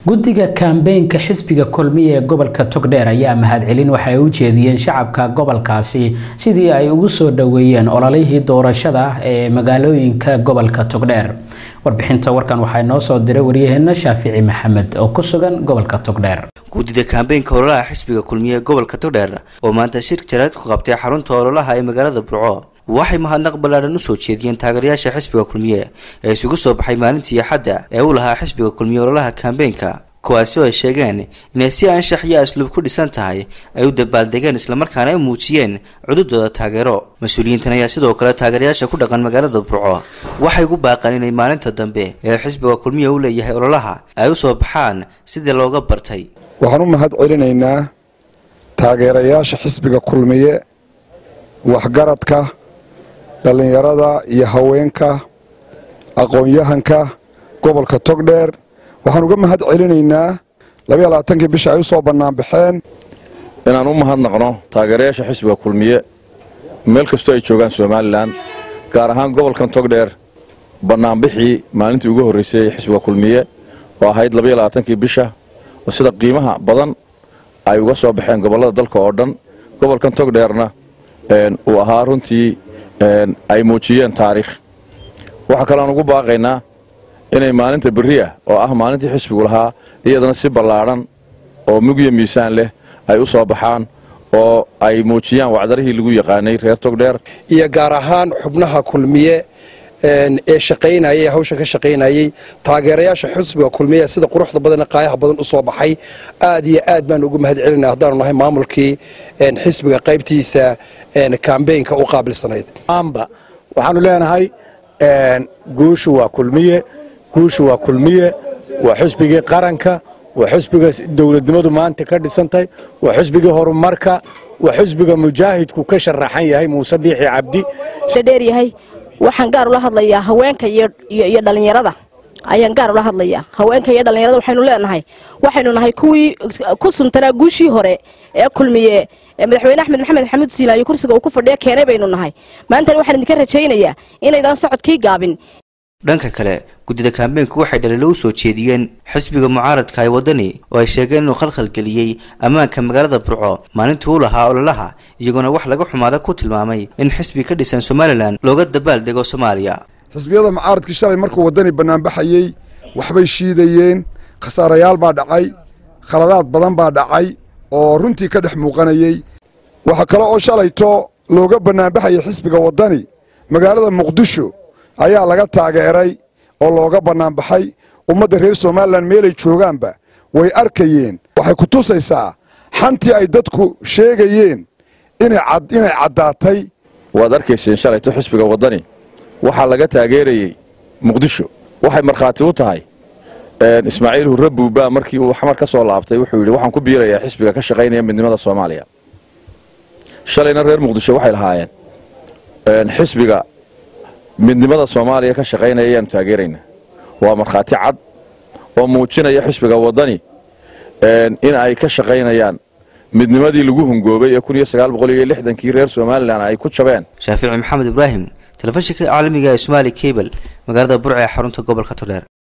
guddiga kaambeynka xisbiga kulmiya ee gobolka togdheer ayaa mahadcelin waxa ay u jeediyeen shacabka gobolkaasi sidii ay ugu soo dhoweeyeen ololihii doorashada ee magaalooyinka gobolka togdheer warbixinta warkan waxaa inoo soo diray waryaheena shaafici maxamed oo ku sugan gobolka togdheer guddida kaambeynka ololaha xisbiga kulmiye ee gobolka togdheer oo maanta shir jaraad ku qabtay xarunta ololaha ee magaalada burco waxay mahadnaq ballaadhan usoo jeediyeen taageerayaasha xisbiga kulmiye ee isugu soo baxay maalintii axadda ee uu lahaa xisbiga kulmiye ololaha kaambeynka kuwaasi oo ay sheegeen inay si anshax iyo asluub ku dhisan tahay ay u dabaaldegeen islamarkaana ay muujiyeen cududooda taageero mas-uuliyiintan ayaa sidoo kale taageerayaasha ku dhaqan magaalada burco waxay ugu baaqeen inay maalinta dambe ee xisbiga kulmiye u leeyahay ololaha ay u soo baxaan sidii looga bartay waxaan u mahad celinaynaa taageerayaasha xisbiga kulmiye waxgaradka dhallinyarada iyo haweenka aqoon-yahanka gobolka togdheer waxaan uga mahad celinaynaa labaiyo labaatankii bisha ay u soo bannaanbaxeen inaan u mahadnaqno taageerayaasha xisbiga kulmiye meel kastoo ay joogaan somalilan gaar ahaan gobolkan togdheer bannaanbixii maalintii ugu horraysay xisbiga kulmiye oo ahayd labaiyo labaatankii bisha oo sida qiimaha badan ay uga soo baxeen gobollada dalka oo dhan gobolkan togdheerna uu ahaa runtii ay muujiyeen taariikh waxaa kaleaan ugu baaqaynaa inay maalinta beriya oo ah maalintii xisbigu lahaa iyadana si ballaadhan oo mugyo miisaan leh ay u soo baxaan oo ay muujiyaan wacdarihii lagu yaqaanay reer togdheer iyo gaar ahaan xubnaha kulmiye ee shaqaynayay hawsha ka shaqaynayay taageerayaasha xisbiga kulmiye sida quruxda badan qaayaha badan u soo baxay aad iyo aad baan ugu mahad celinaa haddaanu nahay maamulkii xisbiga qaybtiisa kambeynka u qaabilsanayd amba waxaanu leenahay guushu waa kulmiye guushu waa kulmiye waa xisbigii qaranka waa xisbiga dowladnimadu maanta ka dhisantahay waa xisbigii horumarka waa xisbiga mujaahidku ka sharaxan yahay muuse biixi cabdi dheeryahay waxaan gaar ula hadlayaa haweenka iyo dhallinyarada ayaan gaar ula hadlayaa haweenka iyo dhallinyarada waxaynu leenahay waxaynu nahay kuwii ku suntanaa guushii hore ee kulmiye madaxweyne axmed maxamed xamuud siilaayo kursiga uu ku fadhiya keenay baynu nahay maantana waxaan idinka rajaynayaa inaydaan socodkii gaabin dhanka kale guddida kaambeynku waxay dhaliilo u soo jeediyeen xisbiga mucaaradka ee waddani oo ay sheegeen inuu khalkhalgeliyey ammaanka magaalada burco maalintii u lahaa ololaha iyagoona wax laga xumaada ku tilmaamay in xisbi ka dhisan somalilan looga dabaaldego soomaaliya xisbiyada mucaaradkii shalay markuu waddani bannaanbaxayey waxbay shiidayeen khasaarayaal baa dhacay khaladaad badan baa dhacay oo runtii ka dhex muuqanayey waxaa kale oo shalayto looga bannaanbaxayay xisbiga waddani magaalada muqdisho ayaa laga taageeray oo looga bannaanbaxay ummadda reer somalilan meelay joogaanba way arkayeen waxay ku tusaysaa xantii ay dadku sheegayeen inay caddaatay waad arkayseen shalayto xisbiga waddani waxaa laga taageerayey muqdisho waxay markhaati u tahay ismaaciil hurre buubbaa markii uu xamar ka soo laabtay wuxuu yidhi waxaan ku biirayaa xisbiga ka shaqaynaya midnimada soomaaliya shalayna reer muqdisho waxay lahaayeen xisbiga midnimada soomaaliya ka shaqaynaya ayaanu taageeraynaa waa markhaati cad oo muujinaya xisbiga waddani in ay ka shaqaynayaan midnimadii lagu hungoobay ee kun iyo sagaal boqol iyo lixdankii reer somalilan ay ku jabeen shaafici maxamed ibraahim telefishinka caalamiga ee somaali cable magaalada burca ee xarunta gobolka togdheer